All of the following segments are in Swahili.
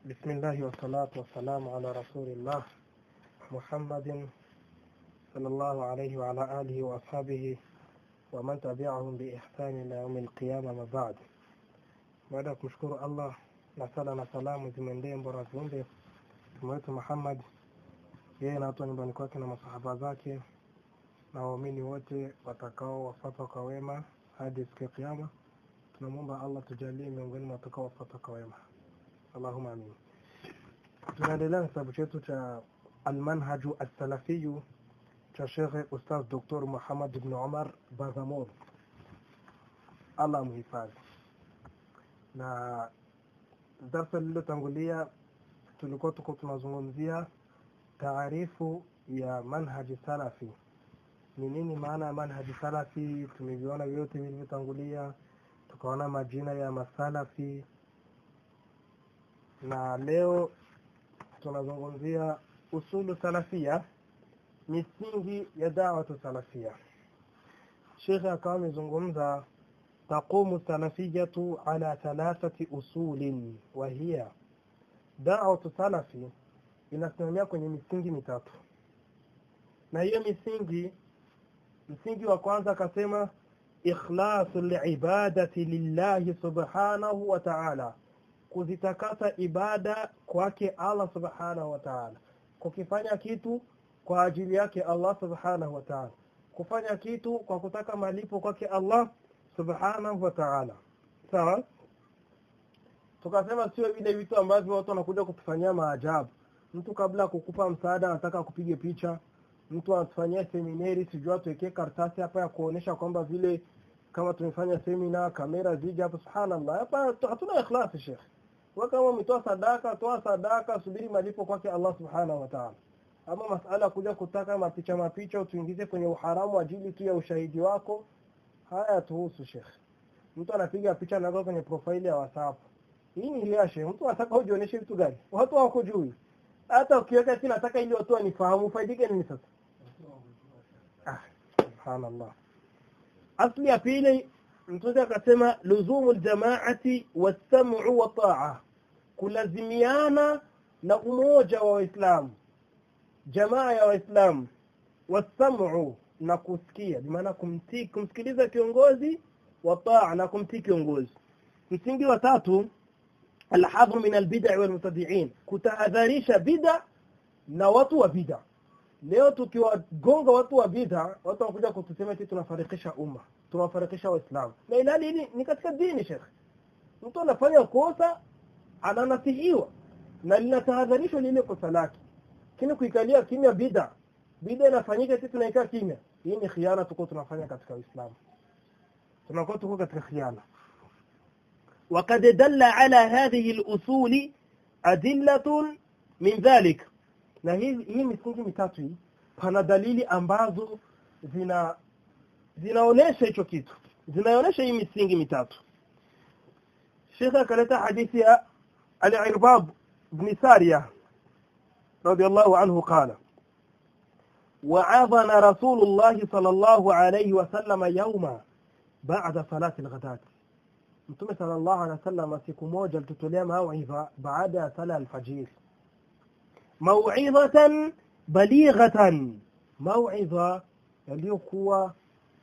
بسم الله والصلاة والسلام على رسول الله محمد صلى الله عليه وعلى آله وأصحابه ومن تبعهم بإحسان إلى يوم القيامة ما بعد baada ya kumshukuru Allah na sala na salamu zimwendee mbora viumbe mtume wetu Muhammad yeye na watu wa nyumbani kwake na masahaba zake na waumini wote watakao wafuata kwa wema hadi siku ya kiyama tunamwomba Allah tujalie miongoni mwa watakao wafuata kwa wema Allahumma amin tunaendelea na kitabu chetu cha almanhaju assalafiyu cha Shekhe Ustaz Dr. Muhammad ibn Umar Bazamur Allah amhifadhi na darsa lililotangulia tulikuwa tuko tunazungumzia taarifu ya manhaji salafi ni nini maana ya manhaji salafi tumeviona vyote vilivyotangulia tukaona majina ya masalafi na leo tunazungumzia usulu salafia misingi ya dawatu salafia shekhe akawa amezungumza تقوم السلفية على ثلاثة أصول وهي دعوة سلفي inasimamia kwenye misingi mitatu na hiyo misingi msingi wa kwanza akasema ikhlasu liibadati lillahi subhanahu wa ta'ala kuzitakasa ibada kwake Allah subhanahu wa ta'ala kukifanya kitu kwa ajili yake Allah subhanahu wa ta'ala kufanya kitu kwa kutaka malipo kwake Allah subhanahu wa ta'ala sawa tukasema sio vile vitu ambavyo watu wanakuja kutufanyia maajabu mtu kabla kukupa msaada anataka kupige picha mtu anatufanyia seminari sijui atuwekee karatasi hapa ya kuonesha kwamba vile kama tumefanya semina kamera zija hapa subhanallah hapa hatuna ikhlasi sheikh wewe kama umetoa sadaka toa sadaka subiri malipo kwake Allah subhanahu wa ta'ala ama masala kuja kutaka mapicha mapicha utuingize kwenye uharamu ajili tu ya ushahidi wako haya tuhusu shekh mtu anapiga picha naweka kwenye profile ya whatsapp hii ni liashe mtu anataka ujionyeshe vitu gani watu wako juu hata ukiweka eti nataka ili watu wanifahamu faidike nini sasa ah subhanallah asli ya pili mtume akasema luzumu aljamaati wasam'u wa ta'a kulazimiana na umoja wa waislamu jamaa ya waislamu wasam'u na kusikia bimaana kumtii kumsikiliza kiongozi wa taa na kumtii kiongozi msingi wa tatu alhadhru min albid'a wal mubtadi'in kutahadharisha bid'a na watu wa bid'a leo tukiwagonga watu wa bid'a watu wanakuja kutusema eti tunafarikisha umma tunafarikisha waislamu na ilali hili ni katika dini shekh mtu anafanya kosa ananasihiwa na linatahadharishwa lile kosa lake lakini kuikalia kimya bid'a bid'a inafanyika sisi tunaikaa kimya hii ni khiana tuko tunafanya katika Uislamu tunakuwa tuko katika khiana وقد دل على هذه الأصول أدلة من ذلك na hii hii misingi mitatu hii pana dalili ambazo zina zinaonesha hicho kitu zinaonesha hii misingi mitatu Sheikh akaleta hadithi ya Al-Irbab ibn Sariya radiyallahu anhu qala وعظنا رسول الله صلى الله عليه وسلم يوما بعد صلاة الغداة Mtume sallallahu alaihi wasallam siku moja alitutolea mauidha baada ya sala alfajir. Mauidhatan balighatan, mauidha yaliyokuwa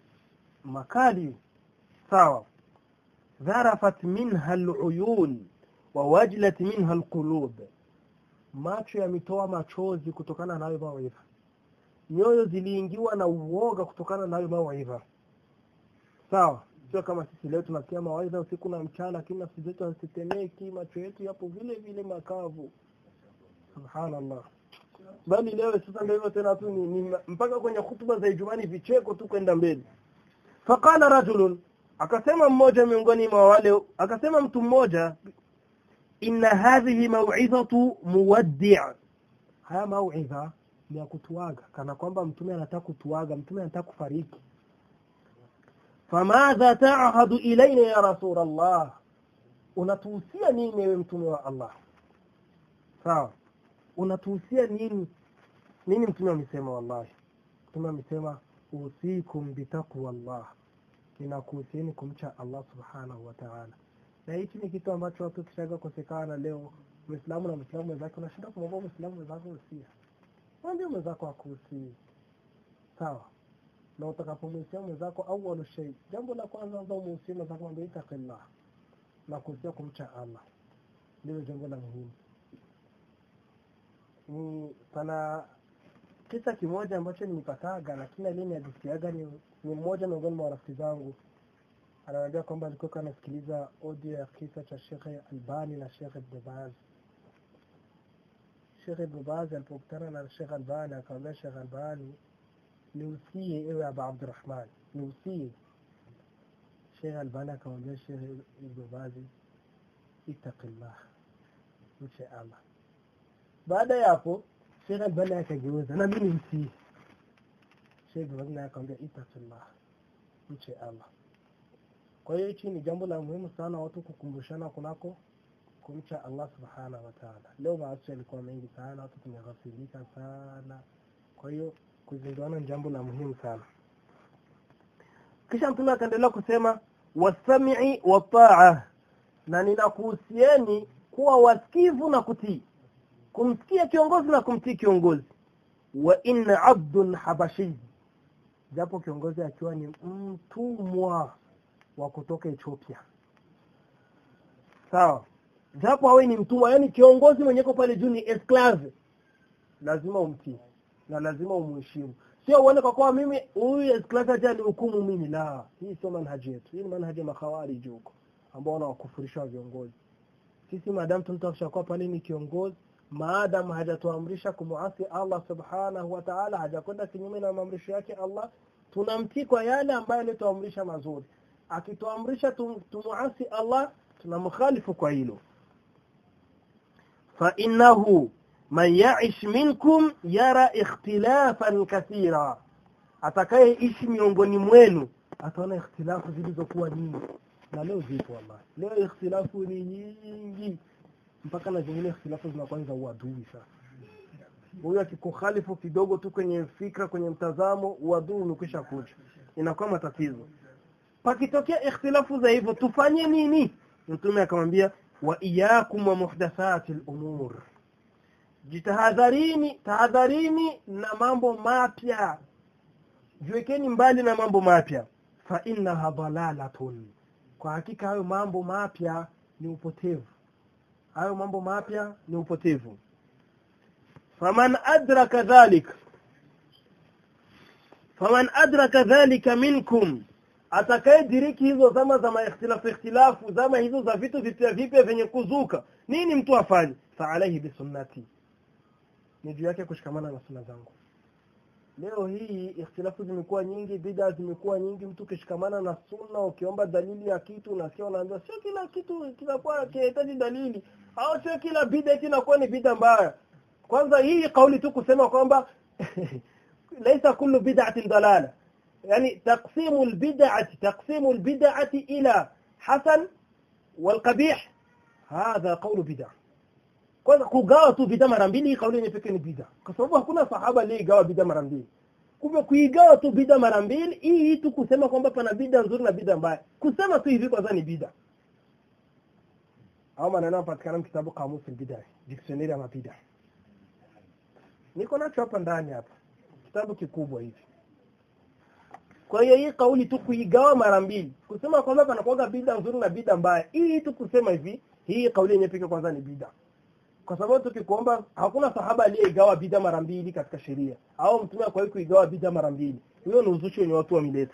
makali sawa. Dharafat minha aluyun wa wajlat minha alqulub, macho yametoa machozi kutokana na hayo mauidha nyoyo ziliingiwa na uoga kutokana na hayo mawaidha sawa sio kama sisi leo tunasikia mawaidha usiku na mchana lakini nafsi zetu hazitetemeki macho yetu yapo vile vile makavu subhanallah bali leo sasa ndio hivyo tena tu ni, ni mpaka kwenye hutuba za Ijumaa vicheko tu kwenda mbele faqala rajulun akasema mmoja miongoni mwa wale akasema mtu mmoja inna hadhihi maw'idhatu muwaddi' haya mauidha ni ya kutuaga kana kwamba mtume anataka kutuaga mtume anataka kufariki famadha ta'hadu ilaina ya rasul Allah unatuhusia nini ewe mtume wa Allah sawa unatuhusia nini nini mtume amesema wallahi mtume amesema usikum bitaqwa Allah ninakuhusieni kumcha Allah subhanahu wa ta'ala na hichi ni kitu ambacho watu kishaga kosekana leo Muislamu na Muislamu mwenzake unashinda kumwomba Muislamu mwenzako usia. Mwambie mwenzako akusi. Sawa. Na utakapomhusia mwenzako au shay, jambo la kwanza anza umhusie mwenzako mwambie ittaqillah. Na kuhusia kumcha Allah. Ndio jambo la muhimu. Ni pana kisa kimoja ambacho nimepataga lakini aliyenihadithiaga ni, ni mmoja miongoni mwa rafiki zangu ananiambia kwamba alikuwa anasikiliza audio ya kisa cha Sheikh Albani na Sheikh Ibn Baz. Sheikh Ibn Baz alipokutana na Sheikh Albani akamwambia Sheikh Albani, niusie ewe Abu Abdurrahman, niusie. Sheikh Albani akamwambia Sheikh Ibn Baz, ittaqillah, mche Allah. Baada ya hapo Sheikh Albani akageuza na mimi mtii. Sheikh Ibn Baz akamwambia ittaqillah, mche Allah. Kwa hiyo hichi ni jambo la muhimu sana watu kukumbushana kunako kumcha Allah subhanahu wa ta'ala. Leo maasi yalikuwa mengi sana, watu tumeghafilika sana. Kwa hiyo kuzinduana ni jambo la muhimu sana. Kisha Mtume akaendelea kusema wasami'i wa ta'a, na ninakuhusieni kuwa wasikivu na kutii, kumsikia kiongozi na kumtii kiongozi. Wa inna abdun habashi, japo kiongozi akiwa ni mtumwa wa kutoka Ethiopia. Sawa. Japo awe ni mtumwa, yani kiongozi mwenye ko pale juu ni esclave. Lazima umtii na lazima umheshimu. Sio uone kwa kuwa mimi huyu esclave aje ni hukumu mimi la. Hii sio manhaji yetu. Hii ni manhaji ya makhawarij huko ambao wanawakufurisha viongozi. Sisi maadamu tunataka kuwa pale ni kiongozi maadamu hajatuamrisha kumuasi Allah subhanahu wa ta'ala, hajakwenda kinyume na maamrisho yake Allah, tunamtii kwa yale ambayo alituamrisha mazuri akituamrisha tumuasi Allah tunamkhalifu kwa hilo fa innahu man ya'ish minkum yara ikhtilafan kathira atakayeishi miongoni mwenu ataona ikhtilafu zilizokuwa nyingi na leo zipo wallahi leo ikhtilafu ni nyingi mpaka na zingine ikhtilafu zinakuwa za uadui sasa huyu akikukhalifu kidogo tu kwenye fikra kwenye mtazamo uadui umekwisha kuja inakuwa matatizo pakitokea ikhtilafu za hivyo tufanye nini mtume akamwambia wa iyakum wa muhdathati al-umur jitahadharini tahadharini na mambo mapya jiwekeni mbali na mambo mapya fa innaha dalalatun kwa hakika hayo mambo mapya ni upotevu hayo mambo mapya ni upotevu faman adraka dhalik faman adraka dhalika minkum atakayediriki hizo zama za maikhtilafu ikhtilafu zama hizo za vitu vipya vipya vyenye kuzuka nini mtu afanye fa alaihi bisunnati ni juu yake kushikamana na sunna zangu leo hii ikhtilafu zimekuwa nyingi bid'a zimekuwa nyingi mtu kishikamana na sunna ukiomba dalili ya kitu unasikia unaambiwa sio kila kitu kinakuwa kinahitaji dalili au sio kila bid'a kinakuwa ni bid'a mbaya kwanza hii kauli tu kusema kwamba laisa kullu bid'atin dalala يعني تقسيم البدعة تقسيم البدعة إلى حسن والقبيح هذا قول بدعة kwanza kugawa tu bid'a mara mbili kauli yenye pekee ni bid'a kwa sababu hakuna sahaba aliyegawa bid'a mara mbili kumbe kuigawa tu bid'a mara mbili hii tu kusema kwamba pana bid'a nzuri na bid'a mbaya kusema tu hivi kwanza ni bid'a au maneno yanapatikana kitabu kamus al-bid'a dictionary ya mabid'a niko nacho hapa ndani hapa kitabu kikubwa hivi kwa hiyo hii kauli tu kuigawa mara mbili kusema kwamba panakuwa bid'a nzuri na bid'a mbaya hii tu kusema hivi hii kauli yenyewe pekee kwanza ni bid'a kwa sababu tukikuomba hakuna sahaba aliyeigawa bid'a mara mbili katika sheria au mtume kwa hiyo kuigawa bid'a mara mbili hiyo ni uzushi wenye watu wameleta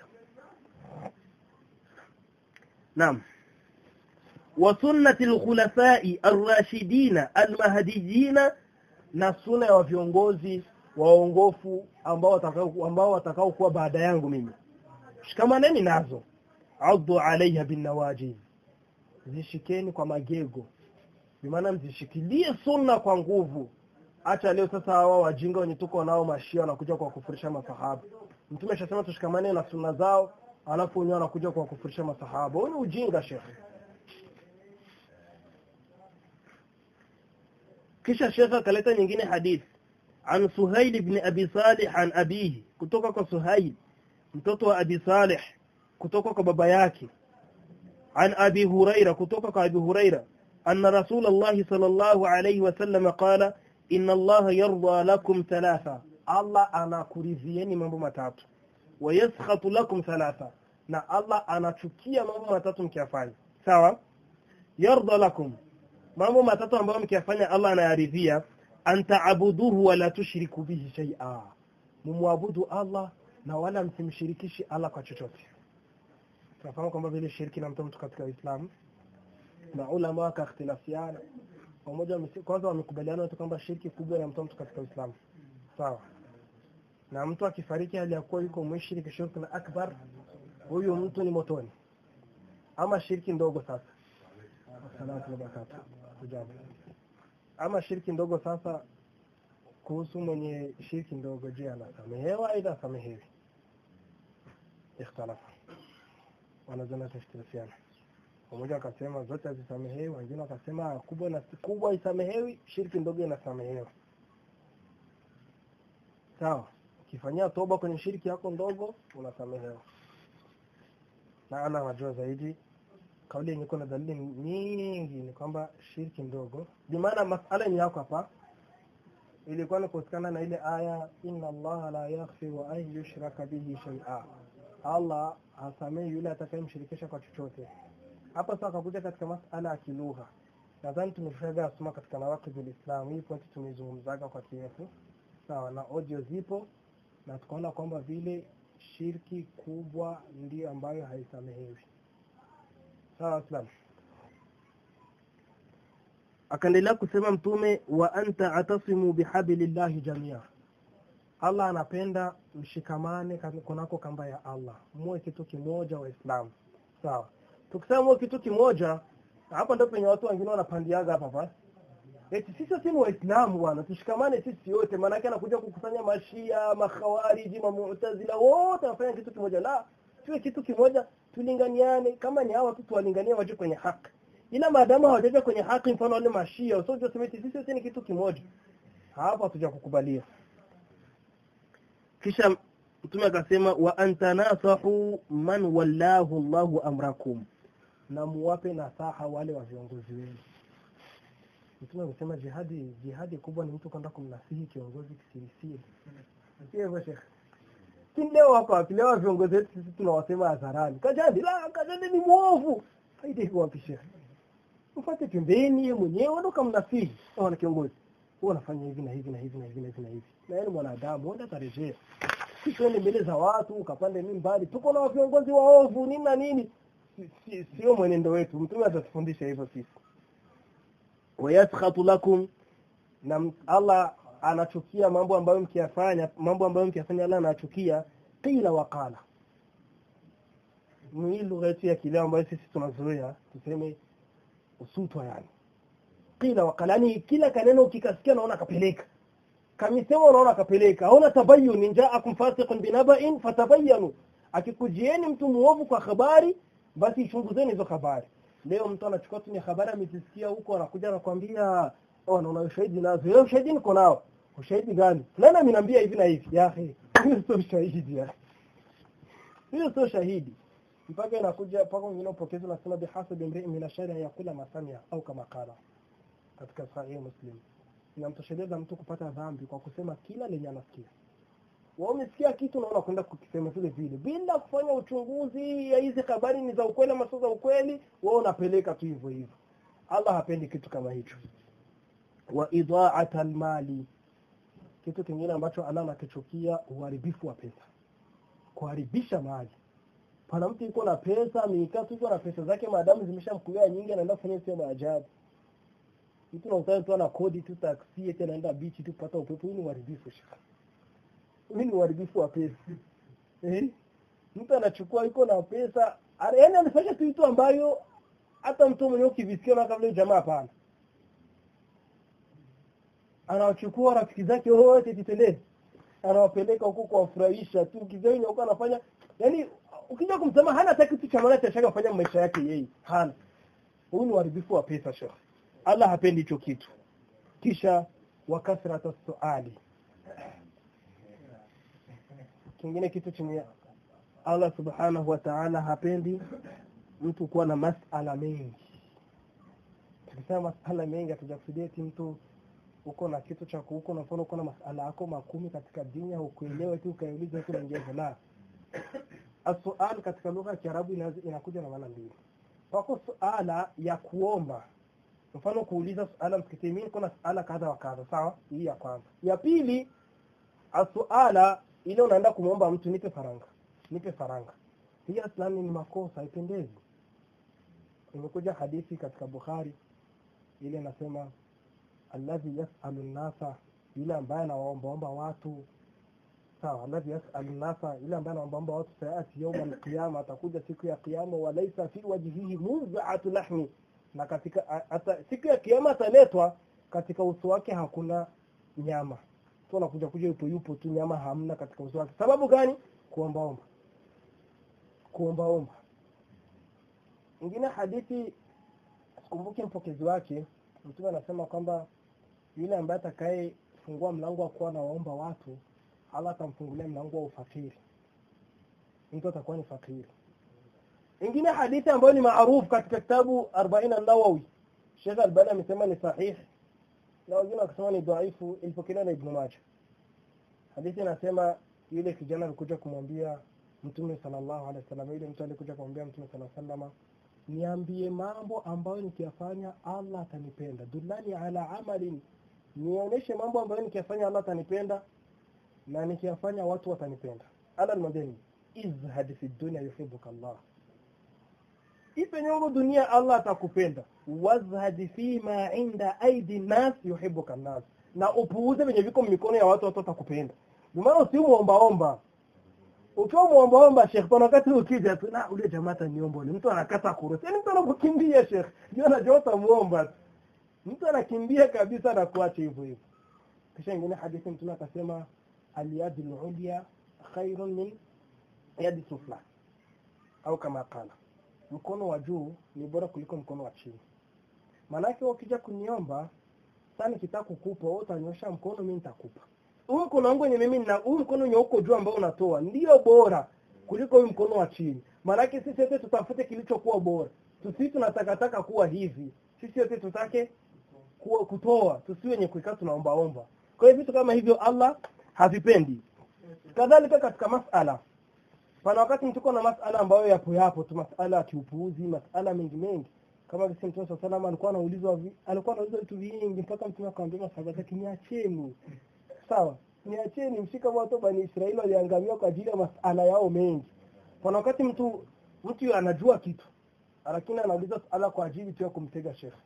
naam wa sunnati al-khulafa'i ar-rashidina al-mahdiyina na sunna ya viongozi waongofu ambao watakao ambao watakao kuwa baada yangu mimi shikamaneni nazo addu alaiha binawajid zishikeni kwa magego bimaana mzishikilie sunna kwa nguvu acha leo sasa hawa wajinga wenye tuko nao mashia wanakuja kwa kufurisha masahaba mtume ashasema tushikamane na sunna zao alafu wenyewe wanakuja kwa kufurisha masahaba huo ni ujinga shekhe kisha shekhe akaleta nyingine hadithi عن سهيل بن أبي صالح عن أبيه kutoka kwa Suhail mtoto wa Abi Salih kutoka kwa baba yake عن أبي هريرة كتوك أبي هريرة أن رسول الله صلى الله عليه وسلم قال إن الله يرضى لكم ثلاثة الله أنا كريزيني mambo matatu ويسخط لكم ثلاثة na Allah anachukia mambo matatu mkiyafanya sawa yarda lakum mambo matatu ambayo mkiyafanya Allah anayaridhia an ta'buduhu wa la tushriku bihi shay'a mumwabudu Allah na wala msimshirikishi Allah kwa chochote tunafahamu kwamba vile shirki na mtu katika Uislamu na ulama wakakhtilafiana pamoja kwanza wamekubaliana tu kwamba shirki kubwa na mtu katika Uislamu sawa na mtu akifariki hali ya kuwa yuko mushriki shirki na akbar huyu mtu ni motoni ama shirki ndogo sasa salatu wa barakatuh hujambo ama shirki ndogo sasa kuhusu mwenye shirki ndogo je anasamehewa aidha asamehewi ikhtalafa wanazana tashirikiana mmoja akasema zote hazisamehewi wengine wakasema kubwa na kubwa isamehewi shirki ndogo inasamehewa sawa ukifanyia toba kwenye shirki yako ndogo unasamehewa na ana anajua zaidi kauli yenye kuna dalili nyingi ni kwamba shirki ndogo bimaana masala ni yako hapa ilikuwa ni kuhusikana na ile aya inna allaha la yaghfiru an yushraka bihi shay'a allah hasamehi yule atakayemshirikisha kwa chochote hapa sasa akakuja katika masala ya kilugha nadhani tumeshaga asoma katika nawaqidh alislam hii pointi tumeizungumzaga kwa kirefu sawa na audio zipo na tukaona kwamba vile shirki kubwa ndio ambayo haisamehewi sawa islam akaendelea kusema mtume wa anta atasimu bihablillahi jamia Allah anapenda mshikamane kunako kamba ya Allah muwe kitu kimoja waislamu sawa tukisema muwe kitu kimoja hapa ndio penye watu wengine wanapandiaga hapa hapa eti sisi si waislamu bwana tushikamane sisi wote maana yake anakuja kukusanya mashia makhawariji mamu'tazila wote wanafanya kitu kimoja la tuwe kitu kimoja tulinganiane kama ni hawa tu tuwalinganie waje kwenye haki ila maadamu hawajaja kwenye haki mfano wale mashia usije useme sisi wote ni kitu kimoja hapa hatuja kukubalia kisha mtume akasema wa antanasahu man wallahu Allahu amrakum na muwape nasaha wale wa viongozi wenu mtume amesema jihadi jihadi kubwa ni mtu kwenda kumnasihi kiongozi kisirisiri sio hivyo shekhe si leo wako wapi leo viongozi wetu sisi tunawasema hadharani kajadi la kajadi ni mwovu faida iko wapi shekhe mfate pembeni yeye mwenyewe ndo kamnasihi wana kiongozi huwa anafanya hivi na hivi na hivi na hivi na hivi na hivi na yeye mwanadamu enda tarejea sio mbele za watu ukapande mimi mbali tuko na viongozi waovu nini na nini sio si, si, mwenendo wetu mtume atatufundisha hivyo sisi wayaskhatu lakum na Allah anachukia mambo ambayo mkiyafanya mambo ambayo mkiyafanya Allah anachukia qila wa qala ni lugha yetu ya kileo ambayo sisi tunazoea tuseme usutwa yani qila wa qala yani kila kaneno ukikasikia naona kapeleka kamisema unaona kapeleka hauna tabayyun ja'akum fasiqun binaba'in fatabayyanu akikujieni mtu muovu kwa habari basi ichunguzeni hizo habari leo mtu anachukua tu ni habari amezisikia huko anakuja anakuambia oh naona ushahidi nazo leo ushahidi niko nao ushahidi gani fulani ameniambia hivi na hivi ya hiyo sio ushahidi ya hiyo sio shahidi mpaka inakuja mpaka wengine upokezi nasema bihasabi imri'in min ashari yakula masamia au kama kala katika sahihi muslim inamtosheleza mtu kupata dhambi kwa kusema kila lenye anasikia wao umesikia kitu na unakwenda kukisema vile vile bila kufanya uchunguzi ya hizi habari ni za ukweli ama sio za ukweli wao unapeleka tu hivyo hivyo Allah hapendi kitu kama hicho wa idha'at almali kitu kingine ambacho Allah anakichukia uharibifu wa pesa kuharibisha mali pana mtu yuko na pesa mikaa yuko na pesa zake maadamu zimeshamkulia nyingi anaenda kufanya sio maajabu mtu na tu ana kodi tu taksi eti anaenda bichi tu kupata upepo hii ni uharibifu shaka hii ni uharibifu wa pesa eh mtu anachukua yuko na pesa yaani anafanya tu vitu ambayo hata mtu mwenyewe ukivisikia na kabla jamaa hapana anawachukua rafiki zake wote titende anawapeleka huko kuwafurahisha tu kizeni huko anafanya yani ukija kumsema hana hata kitu cha maana cha shaka kufanya maisha yake yeye hana huu ni uharibifu wa pesa shekhi Allah hapendi hicho kitu kisha wakasrata suali kingine kitu chenye Allah subhanahu wa ta'ala hapendi mtu kuwa na masala mengi tukisema masala mengi hatujakusudia eti mtu uko na kitu cha uko na mfano uko na masala yako makumi katika dini au kuelewa tu ukaiuliza huko naingia la asual katika lugha ya Kiarabu inakuja na maana mbili pako suala ya kuomba mfano kuuliza suala msikitini mimi niko na suala kadha wa kadha sawa hii ya kwanza ya pili asuala ile unaenda kumwomba mtu nipe faranga nipe faranga hii aslani ni makosa haipendezi imekuja hadithi katika Bukhari ile nasema alladhi yasalu nnasa yule ambaye anawaombaomba watu sawa alladhi yasalu nnasa yule ambaye anaombaomba watu sayati yauma alqiyama atakuja siku ya kiyama walaisa fi wajhihi mudhatu lahmi na katika ata, siku ya kiyama ataletwa katika uso wake hakuna nyama tu anakuja kuja yupo yupo tu nyama hamna katika uso wake sababu gani kuombaomba kuombaomba ingine hadithi sikumbuki mpokezi wake mtume anasema kwamba yule ambaye atakaye fungua mlango wa kuwa nawaomba watu Allah atamfungulia mlango wa ufakiri mtu atakuwa ni fakiri ingine hadithi ambayo ni maarufu katika kitabu 40 an-Nawawi Sheikh Albani amesema ni sahihi na wengine wakasema ni dhaifu ilipokelewa na Ibn Majah hadithi inasema yule kijana alikuja kumwambia Mtume sallallahu alaihi wasallam yule mtu alikuja kumwambia Mtume sallallahu alaihi wasallam niambie mambo ambayo nikiyafanya Allah atanipenda dullani ala amalin nionyeshe mambo ambayo nikiyafanya Allah atanipenda na nikiyafanya watu watanipenda Allah nimwambie izhad fi dunya yuhibbuka Allah ipenye huko dunia Allah atakupenda wazhad fi ma inda aidi nas yuhibbuka nas na upuuze venye viko mikono ya watu watu watakupenda maana usimuombaomba ukiwa muombaomba shekh pana wakati ukija tu na ule jamaa ataniomba ule mtu anakata kurusi yani mtu anakukimbia shekh ndio anajua utamuomba mtu anakimbia kabisa na kuacha hivyo hivyo kisha ingine hadithi mtume akasema aliyadi ulya khairun min yadi sufla au kama kala mkono wa juu ni bora kuliko mkono wa chini maanake ukija kuniomba sasa nikitaka kukupa wewe utanyosha mkono mimi nitakupa huu mkono wangu wenye mimi na huu mkono wenye uko juu ambao unatoa ndio bora kuliko huu mkono wa chini maanake sisi wote tutafute kilichokuwa bora tusi tunatakataka kuwa hivi sisi wote tutake kuwa kutoa tusi wenye kuikaa tunaombaomba kwa hiyo vitu kama hivyo Allah havipendi kadhalika katika masala pana wakati mtuko na masala ambayo yapo yapo tu masala ya kiupuuzi masala mengi mengi kama vile Mtume صلى الله alikuwa anaulizwa alikuwa anaulizwa vitu vingi mpaka Mtume akamwambia masahaba zake niacheni sawa niacheni mshika watu bani Israeli waliangamia kwa ajili ya masala yao mengi pana wakati mtu mtu anajua kitu lakini anauliza masala kwa ajili tu ya kumtega shekhe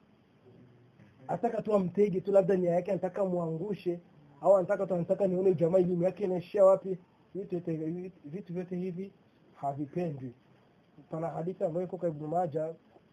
ataka tu amtege tu labda nia yake anataka muangushe au anataka tu anataka nione jamaa elimu yake inaishia wapi vitu vitu vyote hivi havipendwi pana hadithi ambayo iko kwa Ibn Majah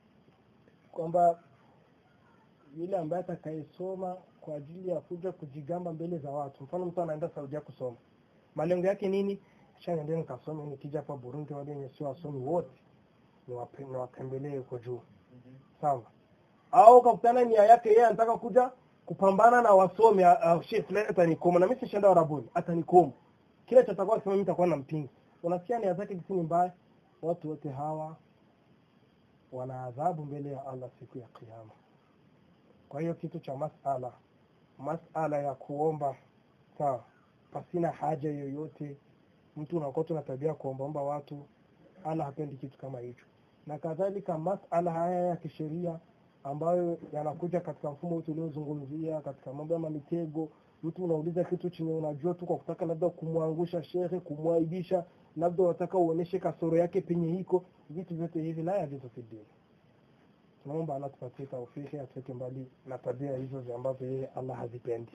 kwamba yule ambaye atakayesoma kwa ajili ya kuja kujigamba mbele za watu mfano mtu anaenda Saudia kusoma malengo yake nini kisha niende nikasome nikija hapa Burundi wale wenye sio wasomi wote niwatembelee huko juu sawa au kakutana nia yake yeye anataka kuja kupambana na wasomi uh, sheikh fulani atanikoma na mimi sishaenda Arabuni atanikoma kila chatakuwa akisema mimi nitakuwa na mpinga unasikia nia zake kisini mbaya watu wote hawa wana adhabu mbele ya Allah siku ya kiyama kwa hiyo kitu cha masala masala ya kuomba sawa pasina haja yoyote mtu unakuwa tuna tabia kuombaomba watu Allah hapendi kitu kama hicho na kadhalika masala haya ya kisheria ambayo yanakuja katika mfumo wetu uliozungumzia katika mambo ya mitego mtu unauliza kitu chenye unajua tu kwa kutaka labda kumwangusha shehe kumwaibisha labda unataka uoneshe kasoro yake penye hiko vitu vyote hivi la yajuzu fi dini tunaomba Allah tupatie taufiki atuweke mbali na tabia hizo ambazo yeye Allah hazipendi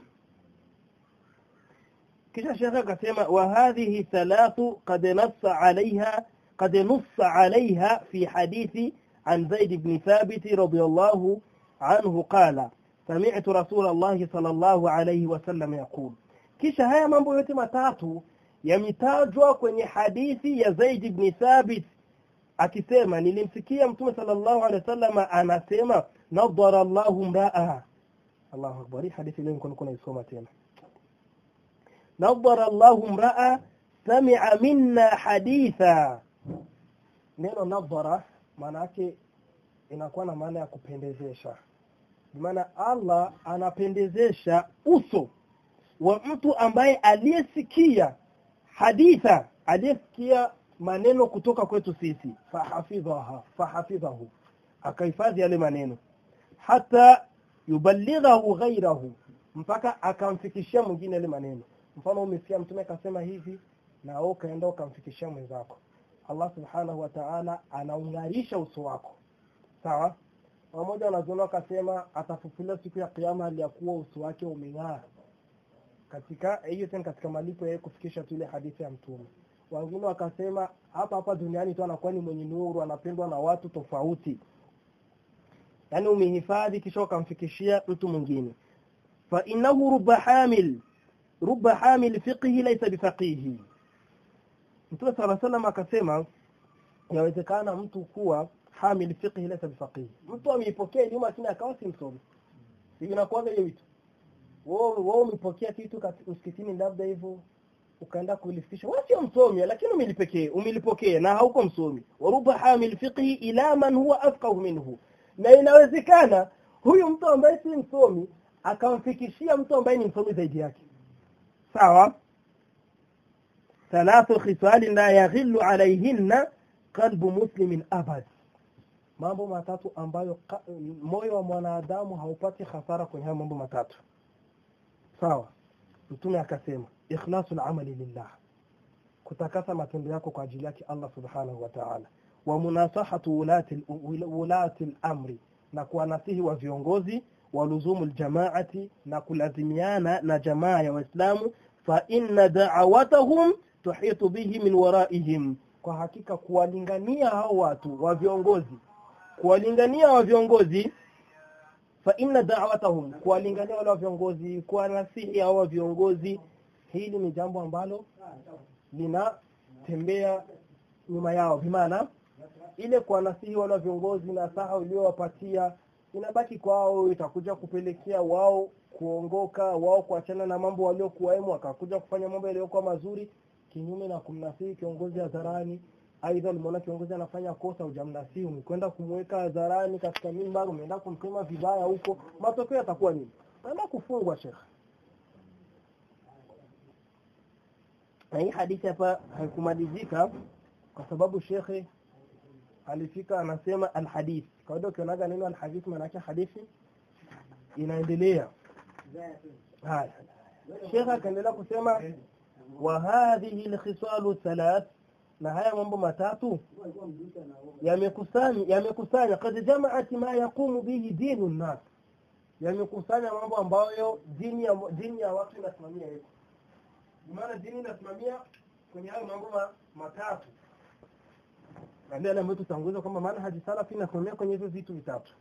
kisha shekhe akasema wa hadhihi thalathu qad nassa alaiha قد نص عليها في حديث عن زيد بن ثابت رضي الله عنه قال سمعت رسول الله صلى الله عليه وسلم يقول kisha haya mambo yote matatu yametajwa kwenye hadithi ya Zaid ibn Thabit akisema nilimsikia mtume sallallahu alaihi wasallam anasema nadhara Allahu mraa Allahu akbar hadithi leo nilikuwa naisoma tena nadhara Allahu mraa sami'a minna haditha neno nadhara maana yake inakuwa na maana ya kupendezesha maana Allah anapendezesha uso wa mtu ambaye aliyesikia haditha aliyesikia maneno kutoka kwetu sisi fahafidhaha fahafidhahu akahifadhi yale maneno hata yuballighahu ghairahu mpaka akamfikishia mwingine yale maneno mfano umesikia mtume akasema hivi na wewe ukaenda ukamfikishia mwenzako Allah subhanahu wa ta'ala anaungarisha uso wako sawa wamoja wanazuoni wakasema atafufuliwa siku ya kiyama hali ya kuwa uso wake umeng'aa katika hiyo tena katika malipo ya kufikisha tu ile hadithi ya mtume wengine wakasema hapa hapa duniani tu anakuwa ni mwenye nuru anapendwa na watu tofauti yani umehifadhi kisha ukamfikishia mtu mwingine fa innahu rubba hamil rubba hamil fiqhi laysa bifaqihi Mtume صلى الله عليه وسلم akasema yawezekana mtu kuwa hamil fiqhi laysa bifaqih mtu ameipokea elimu lakini akawa si msomi hivi inakuwa hiyo vitu wewe wewe umepokea kitu msikitini labda hivyo ukaenda kulifikisha wewe sio msomi lakini umelipokea umelipokea na hauko msomi waruba hamil fiqhi ila man huwa afqahu minhu na inawezekana huyu mtu ambaye si msomi akamfikishia mtu ambaye ni msomi zaidi yake sawa thalathu khisal la yaghillu alayhinna qalbu muslimin abad mambo matatu ambayo ka, moyo wa mwanadamu haupati hasara kwenye hayo mambo matatu sawa mtume akasema ikhlasul amali lillah kutakasa matendo yako kwa ajili yake Allah subhanahu wa ta'ala wa munasahatu ulati ulati al-amri na kuwanasihi wa viongozi wa luzumu jamaati na kulazimiana na jamaa ya waislamu fa inna da'awatahum tuhitu bihi min waraihim kwa hakika kuwalingania hao watu wa viongozi kuwalingania wa viongozi fa inna da'watahum kuwalingania wale wa viongozi kuwanasihi hao wa viongozi hili ni jambo ambalo linatembea nyuma yao bimaana ile kuwanasihi wale wa viongozi na saha uliowapatia inabaki kwao itakuja kupelekea wao kuongoka wao kuachana na mambo waliokuwemo wakakuja kufanya mambo yaliyokuwa mazuri kinyume na kumnasihi kiongozi hadharani aidha ulimuona kiongozi anafanya kosa hujamnasihi umekwenda kumweka hadharani katika mimbar umeenda kumsema vibaya huko matokeo yatakuwa nini naenda kufungwa shekhe na hii hadithi hapa haikumalizika kwa sababu shekhe alifika anasema alhadith kawaida ukionaga neno alhadith maana yake hadithi inaendelea haya shekhe akaendelea kusema wa hadhihi alkhisalu thalath na haya mambo matatu yamekusanya yamekusanya kad jamaat ma yaqumu bihi dinu nnas yamekusanya mambo ambayo dini ya dini ya watu inasimamia hiyo maana dini inasimamia kwenye hayo mambo matatu na ndio ambayo tutanguliza kwamba maana haji salafi inasimamia kwenye hizo vitu vitatu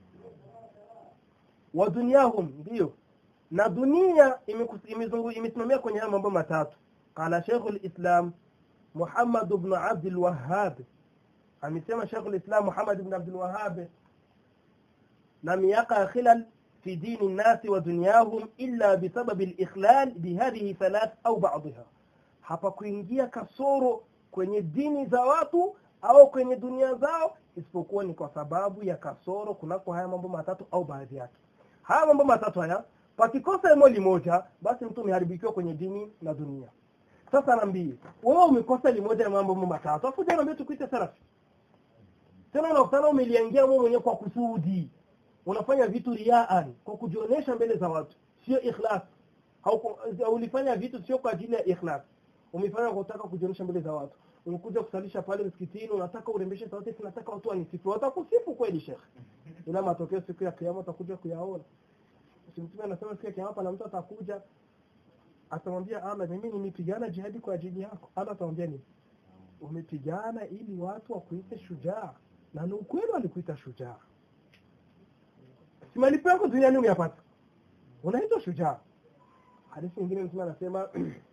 wa dunyahum ndio na dunia imesimamia kwenye hayo mambo matatu qala sheikhul islam Muhammad ibn Abdul Wahhab amesema Sheikh al-Islam Muhammad ibn Abdul Wahhab lam yaqa khilal fi din an-nas wa dunyahum illa bisabab al-ikhlal bihadhihi thalath au ba'dha hapa kuingia kasoro kwenye dini za watu au kwenye dunia zao isipokuwa ni kwa sababu ya kasoro kunako haya mambo matatu au baadhi yake haya mambo matatu haya pakikosa moja moja basi mtu umeharibikiwa kwenye dini na dunia sasa naambie wewe umekosa limoja ya mambo matatu afu jana naambia tukuite salafi tena unakutana umeliangia wewe mwenyewe kwa kusudi unafanya vitu riaan kwa kujionyesha mbele za watu sio ikhlas au ulifanya vitu sio kwa ajili ya ikhlas umefanya kwa kutaka kujionyesha mbele za watu umekuja kusalisha pale msikitini unataka urembeshe sauti tunataka watu wanisifu watakusifu kweli shekhe ila matokeo siku ya kiyama utakuja kuyaona mtume anasema siku ya kiyama pana mtu atakuja atamwambia Allah mimi nimepigana jihadi kwa ajili yako Allah atamwambia nini umepigana ili watu wakuite shujaa na ni ukweli walikuita shujaa si malipo yako duniani umeyapata unaitwa shujaa hadithi nyingine mtume anasema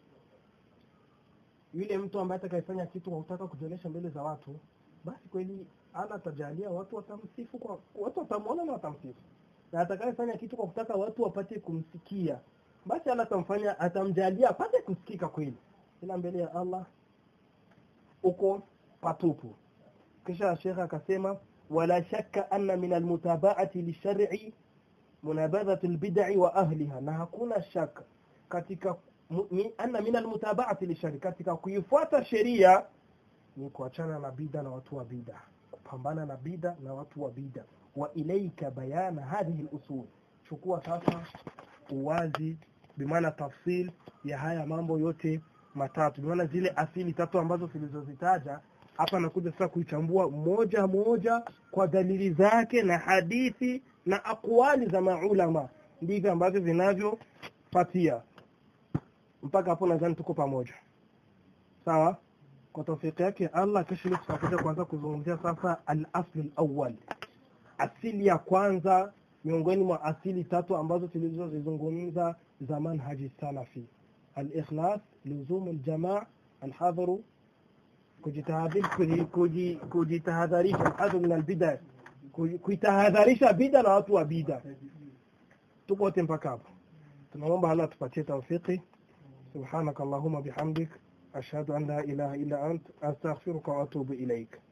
yule mtu ambaye atakayefanya kitu kwa kutaka kujionyesha mbele za watu basi kweli Allah atajalia watu watamsifu kwa watu watamwona na watamsifu na atakayefanya kitu kwa kutaka watu wapate kumsikia basi Allah atamfanya atamjalia apate kusikika kweli ila mbele ya Allah uko patupu kisha shekha akasema ولا شك أن من المتابعة للشرع منابذة البدع وأهلها na hakuna shaka katika mu- mi- anna min almutaba'ati lishari katika kuifuata sheria ni kuachana na bida na watu wa bida kupambana na bida na watu wa bida wa ilaika bayana hadhihi lusul chukua sasa uwazi bimaana tafsil ya haya mambo yote matatu bimaana zile asili tatu ambazo tulizozitaja hapa nakuja sasa kuichambua moja moja kwa dalili zake na hadithi na akwali za maulama ndivyo ambavyo vinavyopatia mpaka hapo nadhani tuko pamoja sawa kwa tawfiki yake Allah kesho leo tutakuja kuanza kuzungumzia sasa al-asl al-awwal asili ya kwanza miongoni mwa asili tatu ambazo tulizozizungumza za manhaji salafi al-ikhlas luzum al-jamaa al-hadhru kujitahadhari kuji- kuji- kujitahadharisha al-hadhru min al-bid'a kuji- kuitahadharisha bid'a na watu wa bid'a tuko wote mpaka hapo tunaomba Allah tupatie tawfiki سبحانك اللهم بحمدك أشهد أن لا إله إلا أنت أستغفرك وأتوب إليك